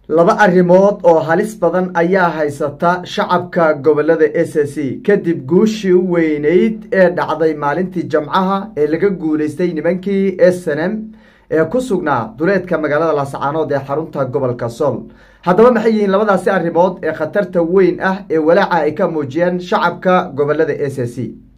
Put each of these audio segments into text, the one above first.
laba arrimood oo halis badan ayaa haysata shacabka gobolada s c kadib guushii u weyneyd ee dhacday maalintii jamcaha ee laga guuleystay nimankii snm ee ku sugnaa duleedka magaalada laascaanood ee xarunta gobolka sool haddaba maxay yihiin labadaasi arrimood ee khatarta weyn ah ee walaaca ay ka muujiyeen shacabka gobolada s c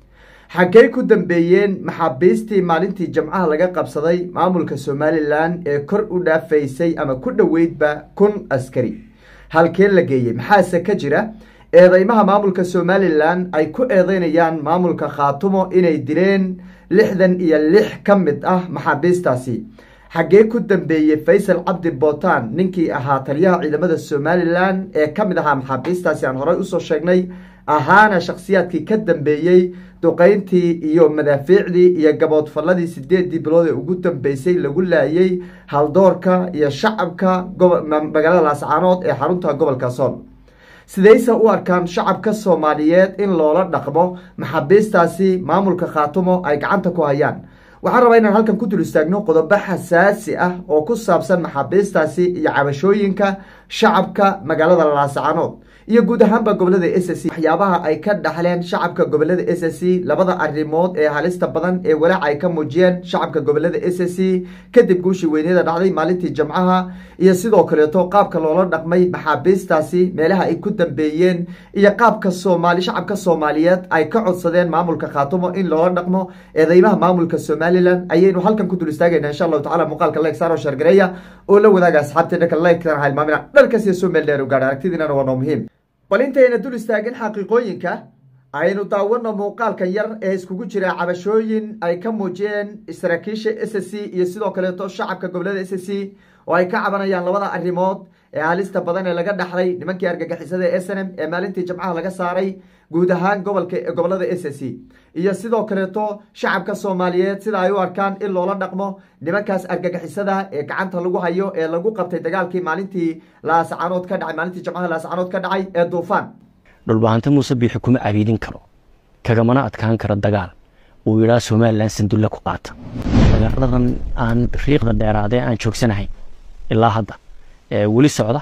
xaggey ku dambeeyeen maxaabiistii maalintii jamcaha laga qabsaday maamulka somalilan ee kor u dhaafaysay ama ku dhoweydba kun askari halkee la geeyey maxaase ka jira eedeymaha maamulka somalilan ay ku eedeynayaan maamulka khaatumo inay dileen lixdan iyo lix ka mid ah maxaabiistaasi xaggee ku dambeeyey faysal cabdi bootan ninkii ahaa taliyaha ciidamada somalilan ee ka mid ahaa maxaabiistaasi aan horey usoo sheegnay ahaana shakhsiyaadkii ka dambeeyey duqeyntii iyo madaafiicdii iyo gaboodfalladii sideedii bilood ee ugu dambeysay lagu laayay haldoorka iyo shacabka magaalada laascaanood ee xarunta gobolka sool sidayse u arkaan shacabka soomaaliyeed in loola dhaqmo maxaabiistaasi maamulka khaatumo ay gacanta ku hayaan waxaan rabaa inaan halkan ku dul istaagno qodobo xasaasi ah oo ku saabsan maxaabiistaasi iyo cabashooyinka shacabka magaalada laascaanood iyo guud ahaanba gobolada s c waxyaabaha ay ka dhaxleen shacabka gobolada s c labada arrimood ee halista badan ee walaaca ay ka muujiyeen shacabka gobolada s c kadib guushii weynada dhacday maalintii jamcaha iyo sidoo kaleeto qaabka loola dhaqmay maxaabiistaasi meelaha ay ku dambeeyeen iyo qaabka soomaali shacabka soomaaliyeed ay ka codsadeen maamulka khaatumo in loola dhaqmo eedeymaha maamulka somalilan ayaynu halkan ku dul istaagayna insha allahu tacala muuqaalka like saaro shargareeya oo la wadaaga asxaabteena ka like-tan halmaamina dharkas iyo soo meel dheer u gaadha aragtidiinana waa noo muhiim bal intayna dul istaagin xaqiiqooyinka aynu daawano muuqaalkan yar ee iskugu jira cabashooyin ay ka muujiyeen saraakiisha s c iyo sidoo kaleeto shacabka gobolada s c oo ay ka cabanayaan labada arrimood ee halista badan ee laga dhaxlay nimankii argagixisada ee snm ee maalintii jamcaha laga saaray guud ahaan gobolka gobolada s c iyo sidoo kaleeto shacabka soomaaliyeed sida ay u arkaan in loola dhaqmo nimankaas argagixisada ee gacanta lagu hayo ee lagu qabtay dagaalkii maalintii laascaanood ka dhacay maalintii jamcaha laascaanood ka dhacay ee duufaan dhulbahante muuse biixi kuma abiidin karo kagamana adkaan karo dagaal uu yidhaa somalilan sandulle ku qaata dagaaladan aan riiqda dheeraadee aan joogsanahay ilaa hadda weli socda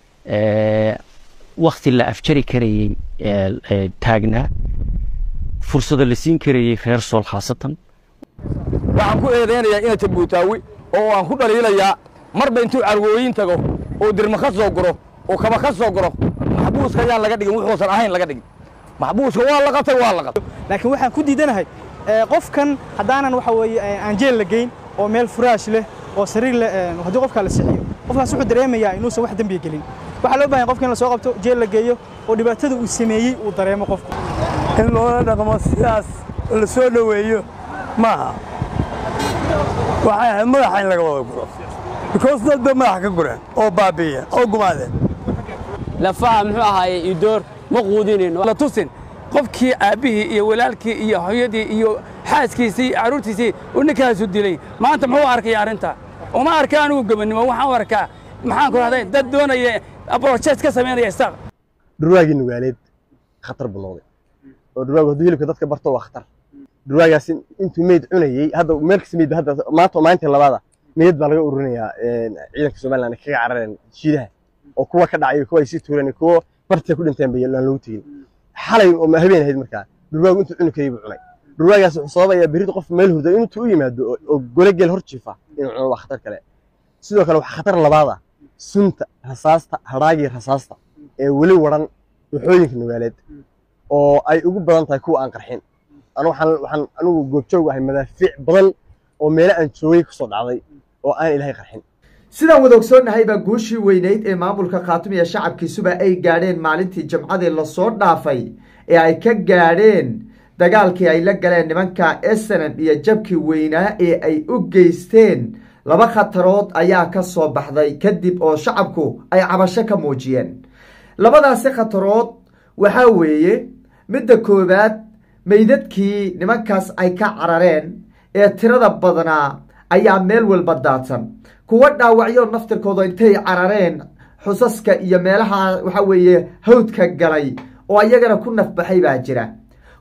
wakti la afjari karayey taagnaa fursado la siin karayey reer sool khaasatan waxaan ku eedaynayaa inay tabuutaawi oo aan ku dhaliilayaa marba intuu carwooyin tago oo dirma ka soo guro oo kaba ka soo guro maxbuuska ayaan laga dhigin wuxuusan ahayn laga dhigin maxbuuska waa la qabtay waa la qabtay laakiin waxaan ku diidanahay qofkan haddaanan waxa weeye aan jeel la geyn oo meel furaash leh oo sariir leh haddii qofkaa la sixiyo qofkaas wuxuu dareemayaa inuusan wax dembiga gelin waxaa loo bahan qofka in la soo qabto jeel la geeyo oo dhibaatada uu sameeyey uu dareemo qofku in loola dhaqmo sidaas la soo dhoweeyo maaha waxay ahayd madaxa in laga wada guro bikoos dad bay madaxa ka gureen oo baabiiya oo gumaadeen lafaha muxuu ahaaye idoor ma quudinayno la tusin qofkii aabbihii iyo walaalkii iyo hooyadii iyo xaaskiisii iyo carruurtiisii uu ninkaasu dilay maanta muxuu arkaya arrinta uma arka anigu gobannimo waxaan u arkaa maxaan ku rahday dad doonaya abrojes ka samaynaya isaaq dhurwaagii nugaaleed khatar buu noqday oo dhurwaagu hadduu hilibka dadka barto waa khatar dhurwaagaas intuu meyd cunayey hadda meel kasta meyd hadda maanta maalintii labaada meyd baa laga ururinayaa ciidanka somaliland kaga carareen shiidaha oo kuwa ka dhacay kuwa ay sii tuureen kuwa bartiya ku dhinteen bay aan loogu tegin xalay oo ma habeen ahayd markaa dhurwaagu intuu cuni karayay buu cunay dhurwaagaas wuxuu sababayaa berrito qof meel hurda intuu u yimaado oo gole geel hor jiifa inuu cuno waa khatar kale sidoo kale waxaa khatar labaad ah sunta rasaasta hadhaagii rasaasta ee weli waran waxooyinka nugaaleed oo ay ugu badan tahay kuwa aan qarxin anu waxaan waxaan anigu goobjoog ahay madaafiic badan oo meelo aan joogay kusoo dhacday oo aan ilaahay qarxin sidaan wada ogsoonnahay baa guushii weyneyd ee maamulka khaatum iyo shacabkiisuba ay gaadheen maalintii jamcadii lasoo dhaafay ee ay ka gaadheen dagaalkii ay la galeen nimanka snm iyo jabkii weynaa ee ay u geysteen laba khatarood ayaa ka soo baxday kadib oo shacabku ay cabasho ka muujiyeen labadaasi khatarood waxaa weeye midda koowaad meydadkii nimankaas ay ka carareen ee tirada badnaa ayaa meel walba daadsan kuwa dhaawacyo naftirkooda intay carareen xusaska iyo meelaha waxa weeye hawdka galay oo ayagana ku nafbaxay baa jira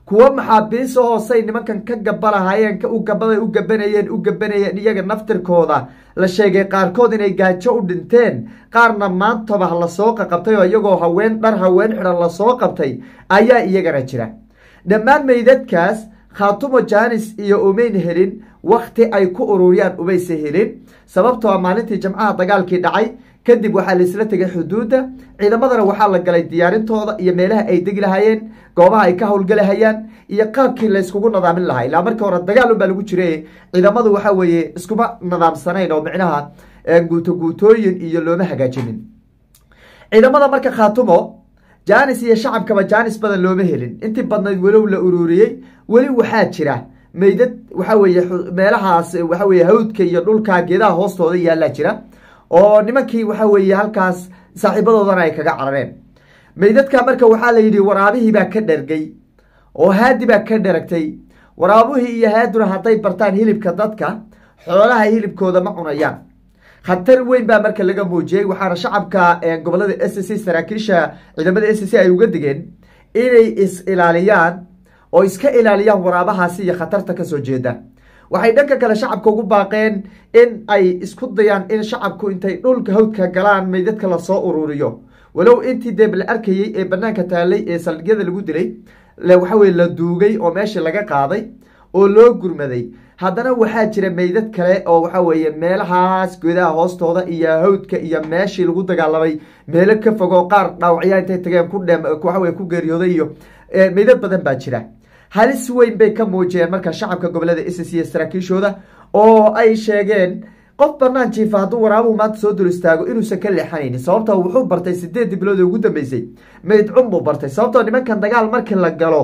kuwo maxaabiis hoosay nimankan ka gabalahayeen u gabaday u gabanayeen u gabanayeen iyaga naftirkooda la sheegay qaarkood inay gaajo u dhinteen qaarna maantaba lasoo qaqabtay oo iyagoo haween dhar haween xidhan lasoo qabtay ayaa iyagana jira dhammaan meydadkaas khaatumo jaanis iyo umayn helin wakti ay ku ururiyaan umaysa helin sababtoo a maalintii jamcaha dagaalkii dhacay kadib waxaa laisla tegay xuduudda ciidamadana waxaa la galay diyaarintooda iyo meelaha ay degi lahayeen goobaha ay ka howlgelahayaan iyo qaabkii layskugu nadaamin lahaa ilaa markii hore dagaal unbaa lagu jiray ciidamadu waxa weeye iskuma nadaamsanayn oo micnaha guuto guutooyin iyo looma hagaajinin ciidamada marka khaatumo jaanis iyo shacabkaba jaanis badan looma helin intii badnayd walow la ururiyey weli waxaa jira meydad waxa weeye meelahaas waxa weye hawdka iyo dhulka geedaha hoostooda yaallaa jira oo nimankii waxa weeye halkaas saaxiibadoodana ay kaga carareen meydadka marka waxaa la yidhi waraabihii baa ka dhergay oo haadi baa ka dheragtay waraabuhii iyo haaduna hadday bartaan hilibka dadka xoolaha hilibkooda ma cunayaan khatar weyn baa marka laga muujiyey waxaana shacabka gobolada s c saraakiisha ciidamada s c ay uga digeen inay is ilaaliyaan oo iska ilaaliyaan waraabahaasi iyo khatarta kasoo jeeda waxay dhanka kale shacabka ugu baaqeen in ay isku dayaan in shacabku intay dhulka hawdka galaan meydadka lasoo ururiyo walow intii dee la arkayey ee banaanka taalay ee saldhigyada lagu dilay waxa weye la duugay oo meesha laga qaaday oo loo gurmaday haddana waxaa jira meydad kale oo waxa weeye meelahaas godaha hoostooda iyo hawdka iyo meeshii lagu dagaalamay meelo ka fogoo qaar dhaawacyaa intay tageen ku dhe waxaweye ku geeriyooday iyo meydad badan baa jira halis weyn bay ka muujiyeen marka shacabka gobolada s c saraakiishooda oo ay sheegeen qof banaan jiifa hadduu waraabuhu maanta soo dul istaago inuusan ka leexanaynin sababtoo wuxuu bartay sideedii bilood ee ugu dambeysay meyd cun buu bartay sababtoo nimankan dagaal markii la galo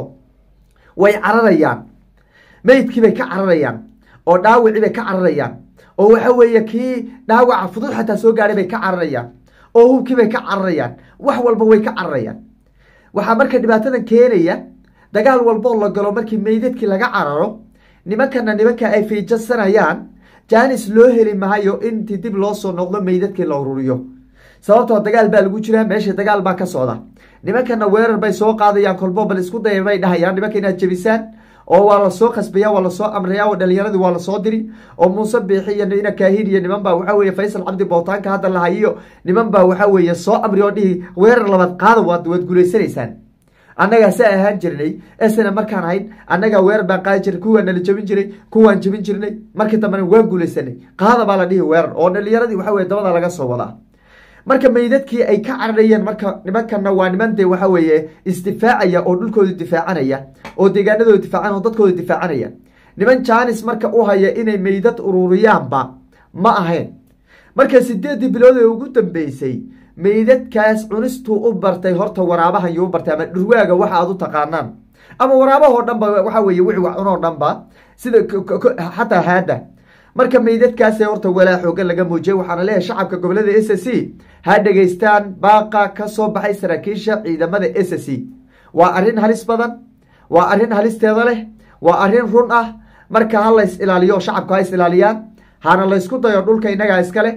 way cararayaan meydkii bay ka cararayaan oo dhaawicii bay ka cararayaan oo waxa weeye kii dhaawaca fudud xataa soo gaadhay bay ka cararayaan oo hubkii bay ka cararayaan wax walba way ka cararayaan waxaa marka dhibaatadan keenaya dagaal walboo la galo markii meydadkii laga cararo nimankana nimanka ay fiijasanayaan jaanis loo heli maayo intii dib loo soo noqdo meydadkii la ururiyo sababtoo dagaal baa lagu jiraa meesha dagaal baa ka socda nimankana weerar bay soo qaadayaan kolbo bal isku daya bay dhahayaan nimanka inaad jebisaan oo waa lasoo khasbaya waa lasoo amraya oo dhalinyaradii waa lasoo diri oo muuse biixi iyo ina kaahin iyo niman baa waxa weye faysal cabdi bootaanka hadda lahayiyo niman baa waxa weeye soo amri oo dhihi weerar labaad qaada waad waad guulaysanaysaan annagaa sa ahaan jirnay esna markaan ahayn annagaa weerar baan qaadi jirnay kuwaa nala jebin jiray kuwaan jebin jirnay markii dambena waan guulaysanay qaada baa la dhihi weerar oo dhalinyaradii waxa weye dabada laga soo wadaa marka meydadkii ay ka cararayeen marka nimankana waa niman dee waxa weeye isdifaacaya oo dhulkooda difaacanaya oo deegaanadooda difaacan oo dadkooda difaacanaya niman jaanis marka u haya inay meydad ururiyaanba ma ahayn marka sideedii bilood ee ugu dambeysay meydadkaas cunistuu u bartay horta waraabahan yuu bartay ama dhurwaaga waxa aad u taqaanaan ama waraabahoo dhan ba waxa weye wixii wax cunoo dhan ba sida xataa haada marka meydadkaasee horta walaa xoogan laga muujiyay waxaana leeyahay shacabka gobolada s c ha dhegaystaan baaqa ka soo baxay saraakiisha ciidamada s c waa arrin halis badan waa arrin halisteeda leh waa arrin run ah marka ha lays ilaaliyo shacabku ha is ilaaliyaan hana laysku dayo dhulka innagaa iskale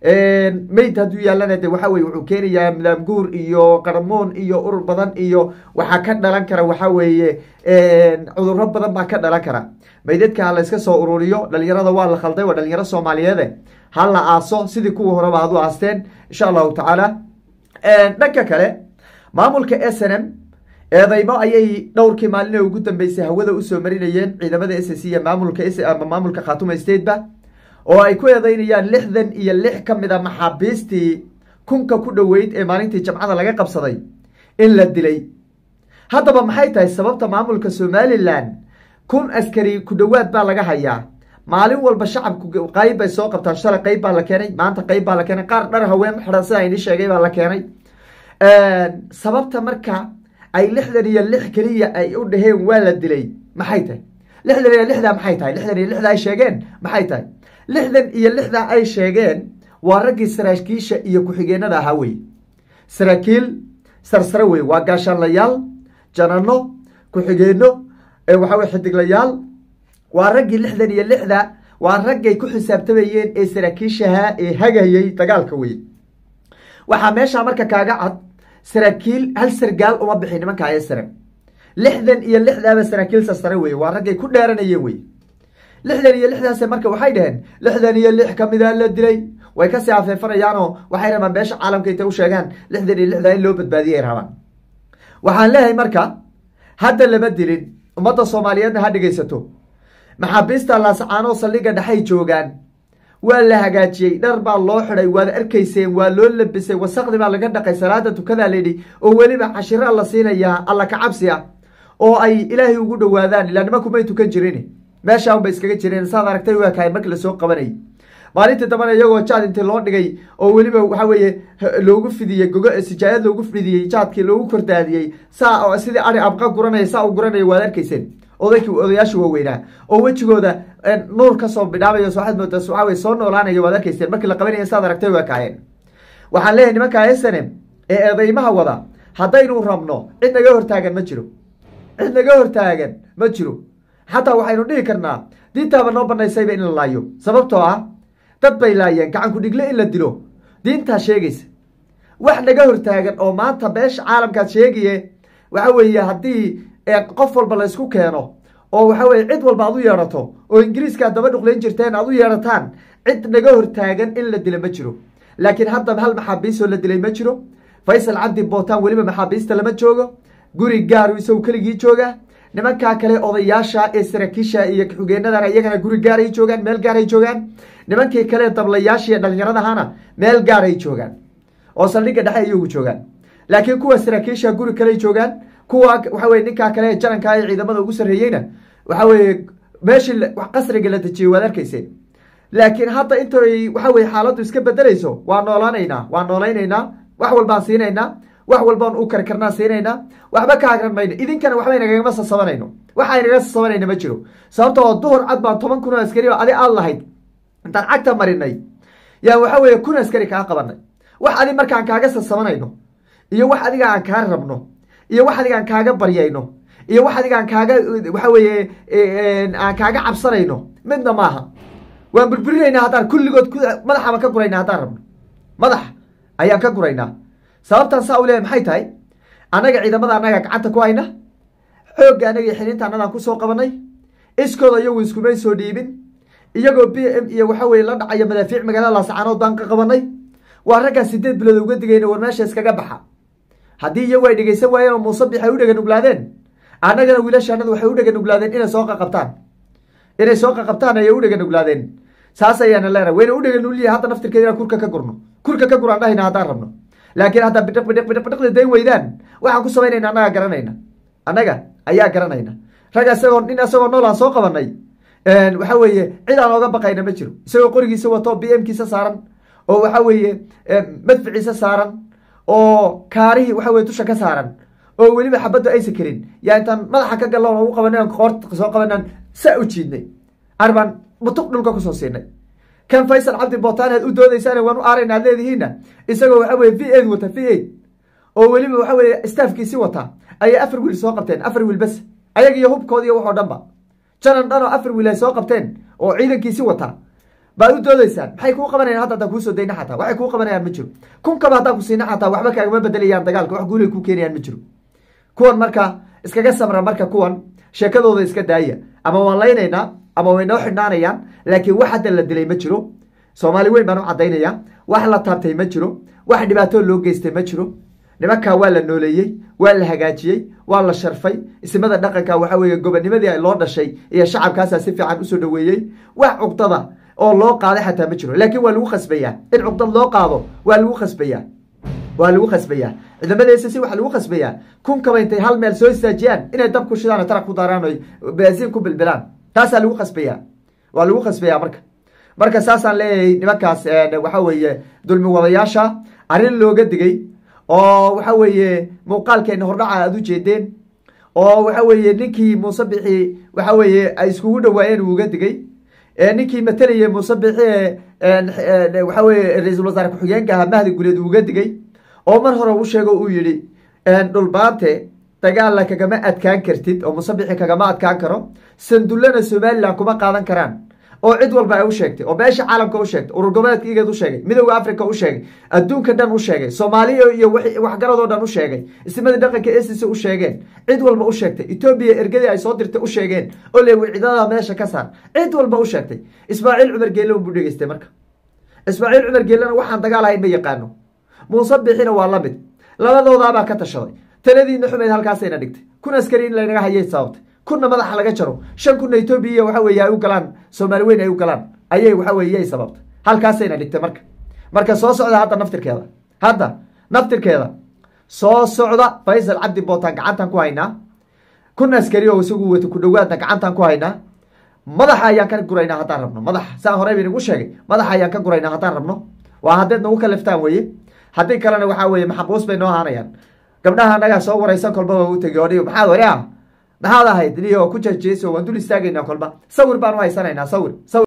meyd hadduu yaallana de waxa weye wuxuu keenayaa milaamguur iyo qarmoon iyo urur badan iyo waxaa ka dhalan kara waxa weeye cudurro badan baa ka dhalan kara meydadka ha layska soo ururiyo dhalinyarada waa la khalday waa dhalinyaro soomaaliyeede ha la aaso sidii kuwii horeba ad u aasteen insha allahu tacaala dhanka kale maamulka s n m eedeymo ayay dhowrkii maalin ugu dambeysay hawada usoo marinayeen ciidamada s c iyo maamulka ama maamulka khatuma stateba oo ay ku eedeynayaan lixdan iyo lix ka mid a maxaabiistii kunka ku dhoweyd ee maalintii jamcada laga qabsaday in la dilay haddaba maxay tahay sababta maamulka somalilan kun askari ku dhowaad baa laga hayaa maalin walba shacabku qayb bay soo qabtaan shalay qayb baa la keenay maanta qayb baa la keenay qaar dhar haween xidhan sida ini sheegay baa la keenay sababta marka ay lixdan iyo lix keliya ay u dhaheen waa la dilay maxay tahay lixdan iyo lixdaa maxay tahay lixdan iyo lixdaa ay sheegeen maxay tahay lixdan iyo lixdaa ay sheegeen waa raggii saraakiisha iyo ku-xigeenada ahaa wey saraakiil sarsare wey waa gaashaanlayaal janano ku-xigeenno waxa wey xidiglayaal waa raggii lixdan iyo lixda waa raggay ku xisaabtamayeen ee saraakiishaha ee hagayay dagaalka wey waxaa meeshaa marka kaaga cad saraakiil hal sargaal uma bixin nimanka esrem lixdan iyo lixdaaba saraakiil sarsare weye waa raggay ku dheeranayeen wey lixdan iyo lixdaas marka waxay dhaheen lixdan iyo lix kamida la dilay way kasii afeefanayaanoo waxay rabaan beesha caalamka intay u sheegaan lixdan iyo lixdaa in loo badbaadiyay rabaan waxaan leeyahay marka hadda lama dilin ummadda soomaaliyeedna ha dhegaysato maxaabiista laasacaanoo saldhigga dhexay joogaan waa la hagaajiyey dhar baa loo xiday waad arkayseen waa loo labisay wasaqdi baa laga dhaqay salaada tukadaa layidhi oo weliba cashira la siinayaa alla kacabsi ah oo ay ilaahay ugu dhowaadaan ilaa nimankumay tukan jirin meeshaan bay iskaga jireen saad aragtay waa kahay markii lasoo qabanayay maalintii dambana iyagoo jaad intii loo dhigay oo weliba waxa weeye loogu fidiyey gogo sijaayad loogu fidiyey jaadkii loogu kordaadiyey saa sidii ari abqa guranaya saa u guranaya waad arkayseen odaykii odayaasha waaweynaa oo wejigooda nuur kasoo bidhaamayo waxaad moodaa waxa weye soo noolaanaya waad arkayseen markii la qabanaya saad aragtay waa kaayeen waxaan leeyahay nimanka snem ee eedeymaha wada haddaynu rabno cid naga hortaagan ma jiro cid naga hortaagan ma jiro xataa waxaynu dhihi karnaa diintaaba noo banaysayba in la laayo sababtoo ah dad bay laayeen gacanku dhigle in la dilo diintaa sheegaysa wax naga hortaagan oo maanta beesha caalamkaad sheegaye waxa weeye haddii qof walba laysku keeno oo waxa weye cid walba aad u yeedhato oo ingiriiska daba dhuqlayn jirteen aad u yeedhataan cid naga hortaagan in la dila ma jiro laakiin haddaba hal maxaabiisoo la dilay ma jiro faysal cabdi bootaan weliba maxaabiista lama joogo guri gaaru isagu keligii jooga nimankaa kale odayaasha ee saraakiisha iyo xugeenadana iyagana guri gaaray joogaan meel gaaray joogaan nimankii kale dablayaasha iyo dhalinyaradahana meel gaaray joogaan oo saldhigga dhexe iyagu joogaan laakiin kuwa saraakiisha guri kale joogaan kuwa waxa weye ninkaa kale janankaa ee ciidamada ugu sarreeyeyna waxa weye meeshii qasriga la dejiyey waad arkayseen laakiin hadda intay waxa weye xaaladdu iska bedelayso waa noolaanaynaa waa noolaynaynaa wax walbaan siinaynaa wax walbaan u karkarnaa siinaynaa waxba ka hagran mayno idinkana waxba inagagama sasabanayno waxa inaga sasabanayna ma jiro sababtoo duhur cad baan toban kun oo askari oo adi aad lahayd intaan cagta marinay yaa waxa weeye kun askari kaa qabanay wax adi markaan kaaga sasabanayno iyo wax adiga aan kaa rabno iyo wax adiga aan kaaga baryayno iyo wax adiga aan kaaga waxa weeye aan kaaga cabsanayno midna maaha waan burburinaynaa haddaan kulligood madaxaban ka guraynaa haddaan rabno madax ayaan ka guraynaa sababtaan saa u leeyahay maxay tahay annaga ciidamada annaga gacanta ku hayna xoogga annaga xilinta annadaan kusoo qabanay iskooda iyagu iskumay soo dhiibin iyagoo b m iyo waxa weye la dhacaya madaafiic magaalada laasacaanood baan ka qabanay waa raggaa sideed bilood uga digayna war meesha iskaga baxa haddii iyagu ay dhegaysan waayeen oo muuse bix ay u dheganuglaadeen annagana wiilashaanadu waxay u dheganuglaadeen inay soo qaqabtaan inay soo qaqabtaan ayay u dheganuglaadeen saas ayaana leenahay wayna u dheganulyihin hadda naftirkeeda inaan kurka ka gurno kurka ka guraan dhahayna haddaan rabno laakiin haddaa bidhiq bidhiq bidhiq bidhiqda dayn weydaan waxaan ku samaynayna annaga garanayna annaga ayaa garanayna rag isagoo nin isagoo nool aan soo qabanay waxa weeye cid aan ooga baqayna ma jiro isagoo qorigiisa wato b m kiisa saaran oo waxa weeye madficiisa saaran oo kaarihii waxa weye dusha ka saaran oo weliba xabaddu aysa karin yaa intaan madaxa ka galloon ugu qabanay qoorta soo qabanaan saa u jiidnay arbaan butuq dhulka kusoo siinay kan faysal cabdi bootaan aad u doodaysaan waan u aarayna aad leedihiinna isagoo waxa weye v aid wata v aid oo weliba waxa weye staafkiisi wata ayay afar wiil soo qabteen afar wiil bas ayaga iyo hubkoodi iyo waxoo dhan ba janan dhan oo afar wiil ay soo qabteen oo ciidankiisi wata baad u doodaysaan maxay kuu qabanayaan hadda haddaan kuusoo dayna xataa waxay kuu qabanayaan ma jiro kun kaba haddaan ku siina xataa waxba kaagama bedelayaan dagaalka wax guulay kuu keenayaan ma jiro kuwan marka iskaga samra marka kuwan sheekadooda iska daaya ama waan laynaynaa ama way noo xidhnaanayaan laakiin wax hadda la dilay ma jiro soomaali weyn baan u caddaynaya wax la taabtay ma jiro wax dhibaato loo geystay ma jiro nimankaa waa la nooleeyey waa la hagaajiyey waa la sharfay ismada dhaqanka waxa weeye gobonimadii loo dhashay iyo shacabkaasaa si fiican usoo dhaweeyey wax cuqdada oo loo qaaday xataa ma jiro laakiin waa lagu khasbayaa in cuqdad loo qaado waa lagu khasbayaa waa lagu khasbayaa ciidamada s c waxaa lagu khasbayaa kun kaba intay hal meel soo istaajiyaan inay dab ku shidaan oo taraq ku daaraan o baasiin ku bilbilaan taasaa lagu khasbayaa waa lagu khasbayaa marka marka saasaan leeyahay nimankaas waxa weeye dulmi wadayaasha arrin looga digay oo waxa weeye muuqaalkeena hordhaca aad u jeedeen oo waxa weeye ninkii muuse bixi waxa weeye ay iskugu dhawaayeen uu uga digay ninkii matalayay muuse bixi waxa weye ra-iisul wasaare ku-xigeenka ahaa mahdi guleed uu uga digay oo mar hore u sheego uu yihi dhulbaante dagaalla kagama adkaan kartid oo musabixi kagama adkaan karo sandullana somalilan kuma qaadan karaan oo cid walba ay u sheegtay oo beesha caalamka u sheegtay urur goboleedka igeed u sheegay midowda africa u sheegay adduunka dhan u sheegay soomaaliya iyo waxgaradoo dhan u sheegay ismadii dhaqanka ecc u sheegeen cid walba u sheegtay etoobiya ergadii ay soo dirtay u sheegeen oo le cidada meesha ka saar cid walba u sheegtay ismaaciil cumar geelle buu dhegeystay marka ismaaciil cumar geellena waxaan dagaal ahayn ma yaqaano muuse bixina waa la mid labadoodaabaa ka tashaday taladiina xumeyd halkaasayna dhigtay kun askari in laynaga hayay sababtay kunna madaxa laga jaro shan kunna etoobiya waxa weye ay u galaan soomaali weyn ay u galaan ayay waxa weye yay sababtay halkaasayna dhigtay marka marka soo socda hadda naftirkeeda hadda naftirkeeda soo socda faysal cabdi bootaan gacantan ku haynaa kun askari oo isagu wata ku dhawaadna gacantan ku haynaa madaxa ayaan ka guraynaa haddaan rabno madaxa saan horey ba inagu sheegay madaxa ayaan ka guraynaa haddaan rabno waa haddeed nagu kaliftaan weye haddii kalena waxaa weye maxabuus bay noo ahaanayaan gabdhaha anagaa soo waraysan kolba waa u tegi oo maxaad wari ah maxaad ahayd niyo ku jejeeso waan dul istaagaynaa kolba sawir baan u haysanaynaa sawir